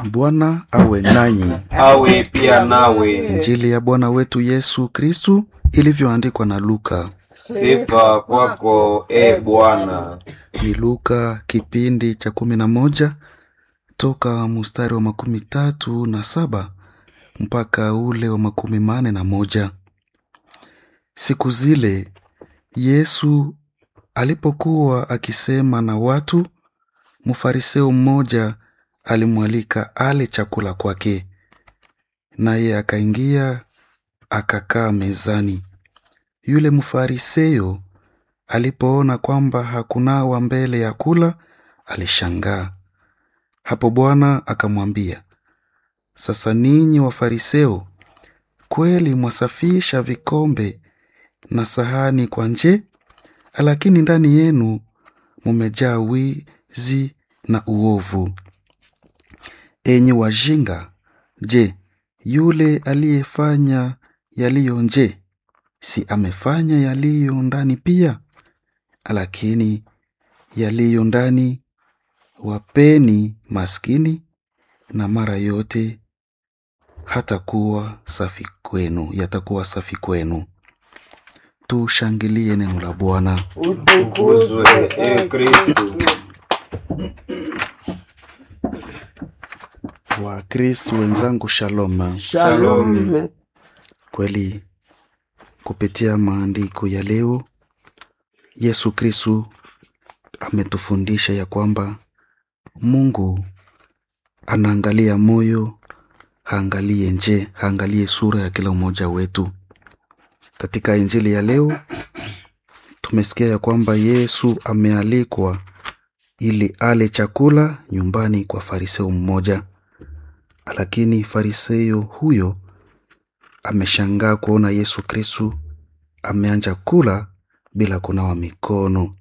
Bwana awe nanyi. awe pia nawe. Injili ya Bwana wetu Yesu Kristu ilivyoandikwa na Luka. Sifa kwako e Bwana. Ni Luka kipindi cha kumi na moja toka mstari wa makumi tatu na saba mpaka ule wa makumi mane na moja. Siku zile Yesu alipokuwa akisema na watu, mfariseo mmoja alimwalika ale chakula kwake, naye akaingia akakaa mezani. Yule mfariseo alipoona kwamba hakunawa mbele ya kula, alishangaa. Hapo Bwana akamwambia, sasa ninyi Wafariseo, kweli mwasafisha vikombe na sahani kwa nje, lakini ndani yenu mumejaa wizi na uovu. Enyi wajinga, je, yule aliyefanya yaliyo nje si amefanya yaliyo ndani pia? Lakini yaliyo ndani wapeni maskini, na mara yote hatakuwa safi kwenu, yatakuwa safi kwenu. Tushangilie neno la Bwana. Utukuzwe e Kristu. Wakristo wenzangu, shalom. Shalom. Kweli kupitia maandiko ya leo Yesu Kristu ametufundisha ya kwamba Mungu anaangalia moyo, haangalie nje, haangalie sura ya kila mmoja wetu. Katika injili ya leo tumesikia ya kwamba Yesu amealikwa ili ale chakula nyumbani kwa fariseo mmoja, lakini fariseo huyo ameshangaa kuona Yesu Kristu ameanja kula bila kunawa mikono,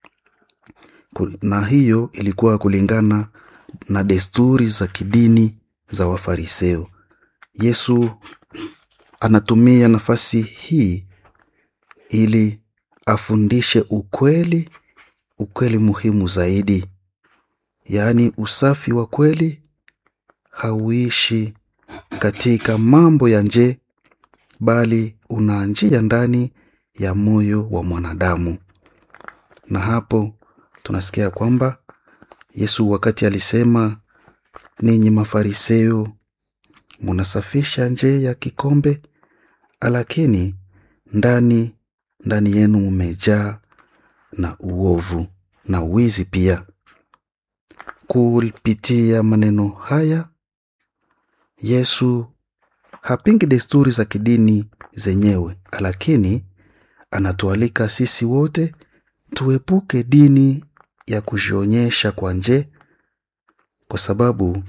na hiyo ilikuwa kulingana na desturi za kidini za Wafariseo. Yesu anatumia nafasi hii ili afundishe ukweli, ukweli muhimu zaidi, yaani usafi wa kweli hauishi katika mambo ya nje bali unaanjia ndani ya moyo wa mwanadamu. Na hapo tunasikia kwamba Yesu wakati alisema, ninyi Mafariseo munasafisha nje ya kikombe, lakini ndani ndani yenu mumejaa na uovu na wizi pia. Kupitia maneno haya Yesu hapingi desturi za kidini zenyewe, lakini anatualika sisi wote tuepuke dini ya kujionyesha kwa nje, kwa sababu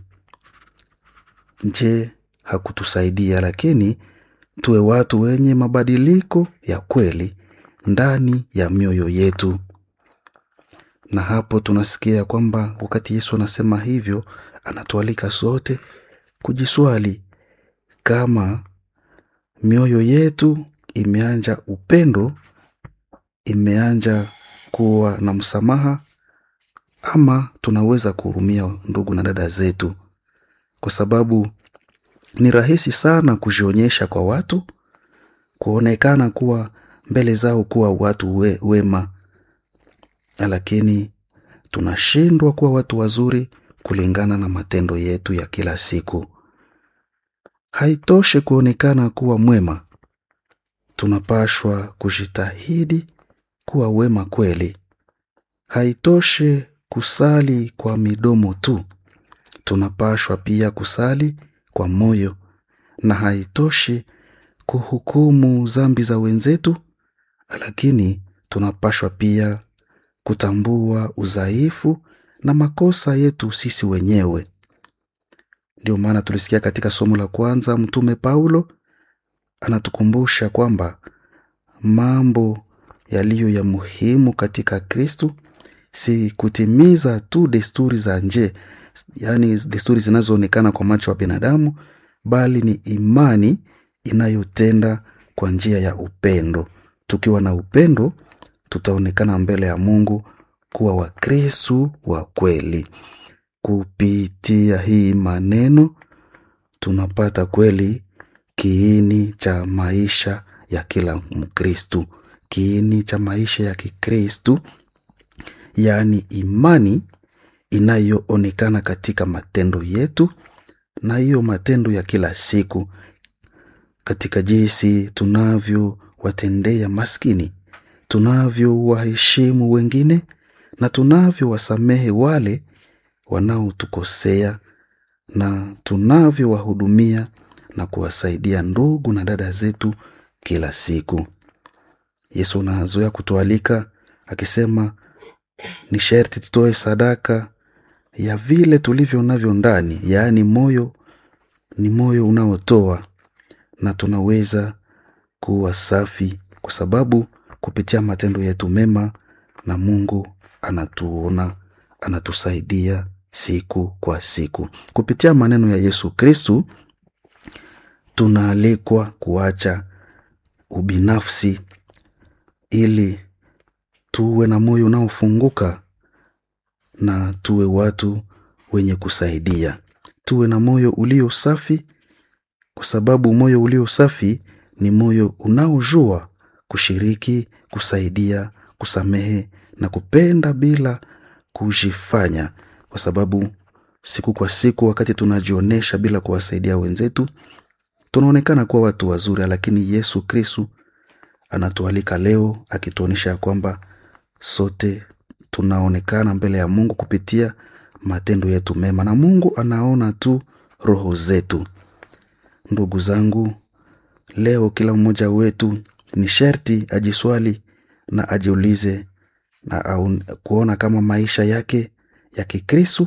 nje hakutusaidia, lakini tuwe watu wenye mabadiliko ya kweli ndani ya mioyo yetu. Na hapo tunasikia kwamba wakati Yesu anasema hivyo, anatualika sote kujiswali kama mioyo yetu imeanja upendo, imeanja kuwa na msamaha, ama tunaweza kuhurumia ndugu na dada zetu, kwa sababu ni rahisi sana kujionyesha kwa watu, kuonekana kuwa mbele zao kuwa watu we, wema, lakini tunashindwa kuwa watu wazuri kulingana na matendo yetu ya kila siku. Haitoshe kuonekana kuwa mwema, tunapashwa kujitahidi kuwa wema kweli. Haitoshe kusali kwa midomo tu, tunapashwa pia kusali kwa moyo, na haitoshi kuhukumu zambi za wenzetu, lakini tunapashwa pia kutambua udhaifu na makosa yetu sisi wenyewe. Ndio maana tulisikia katika somo la kwanza, Mtume Paulo anatukumbusha kwamba mambo yaliyo ya muhimu katika Kristu si kutimiza tu desturi za nje, yaani desturi zinazoonekana kwa macho ya binadamu, bali ni imani inayotenda kwa njia ya upendo. Tukiwa na upendo, tutaonekana mbele ya Mungu kuwa Wakristu wa kweli. kupitia hii maneno tunapata kweli kiini cha maisha ya kila Mkristu, kiini cha maisha ya Kikristu, yaani imani inayoonekana katika matendo yetu, na hiyo matendo ya kila siku, katika jinsi tunavyowatendea maskini, tunavyowaheshimu wengine na tunavyowasamehe wale wanaotukosea na tunavyowahudumia na kuwasaidia ndugu na dada zetu kila siku. Yesu anazoea kutualika akisema ni sherti tutoe sadaka ya vile tulivyo navyo ndani, yaani moyo ni moyo unaotoa, na tunaweza kuwa safi kwa sababu kupitia matendo yetu mema na Mungu anatuona, anatusaidia siku kwa siku. Kupitia maneno ya Yesu Kristu tunaalikwa kuacha ubinafsi ili tuwe na moyo unaofunguka na tuwe watu wenye kusaidia, tuwe na moyo ulio safi, kwa sababu moyo ulio safi ni moyo unaojua kushiriki, kusaidia, kusamehe na kupenda bila kujifanya, kwa sababu siku kwa siku, wakati tunajionyesha bila kuwasaidia wenzetu, tunaonekana kuwa watu wazuri, lakini Yesu Kristu anatualika leo akituonyesha ya kwamba sote tunaonekana mbele ya Mungu kupitia matendo yetu mema, na Mungu anaona tu roho zetu. Ndugu zangu, leo kila mmoja wetu ni sherti ajiswali na ajiulize na au, kuona kama maisha yake ya Kikristu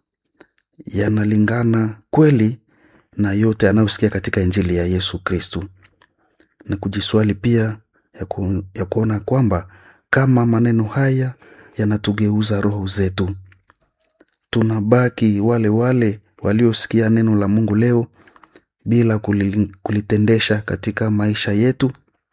yanalingana kweli na yote anayosikia katika Injili ya Yesu Kristu, na kujiswali pia ya, ku, ya kuona kwamba kama maneno haya yanatugeuza roho zetu, tunabaki wale wale waliosikia neno la Mungu leo bila kulitendesha katika maisha yetu.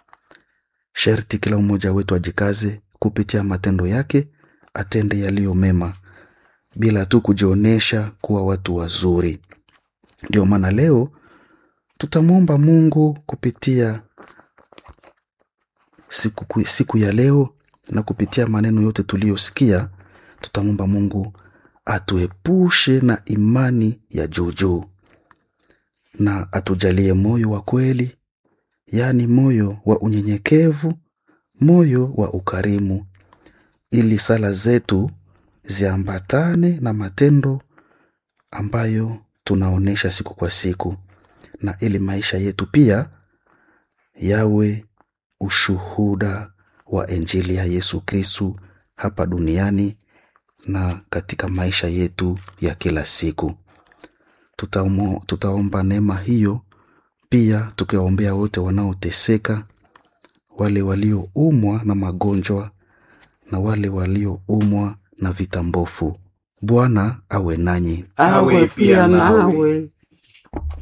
Sherti kila mmoja wetu ajikaze kupitia matendo yake, atende yaliyo mema bila tu kujionyesha kuwa watu wazuri. Ndio maana leo tutamwomba Mungu kupitia siku, siku ya leo na kupitia maneno yote tuliyosikia, tutamwomba Mungu atuepushe na imani ya juujuu na atujalie moyo wa kweli, yaani moyo wa unyenyekevu, moyo wa ukarimu, ili sala zetu ziambatane na matendo ambayo tunaonyesha siku kwa siku, na ili maisha yetu pia yawe ushuhuda wa Injili ya Yesu Kristu hapa duniani na katika maisha yetu ya kila siku. Tutaumo, tutaomba neema hiyo pia tukiwaombea wote wanaoteseka, wale walioumwa na magonjwa na wale walioumwa na vitambofu. Bwana awe nanyi, Awe pia nawe.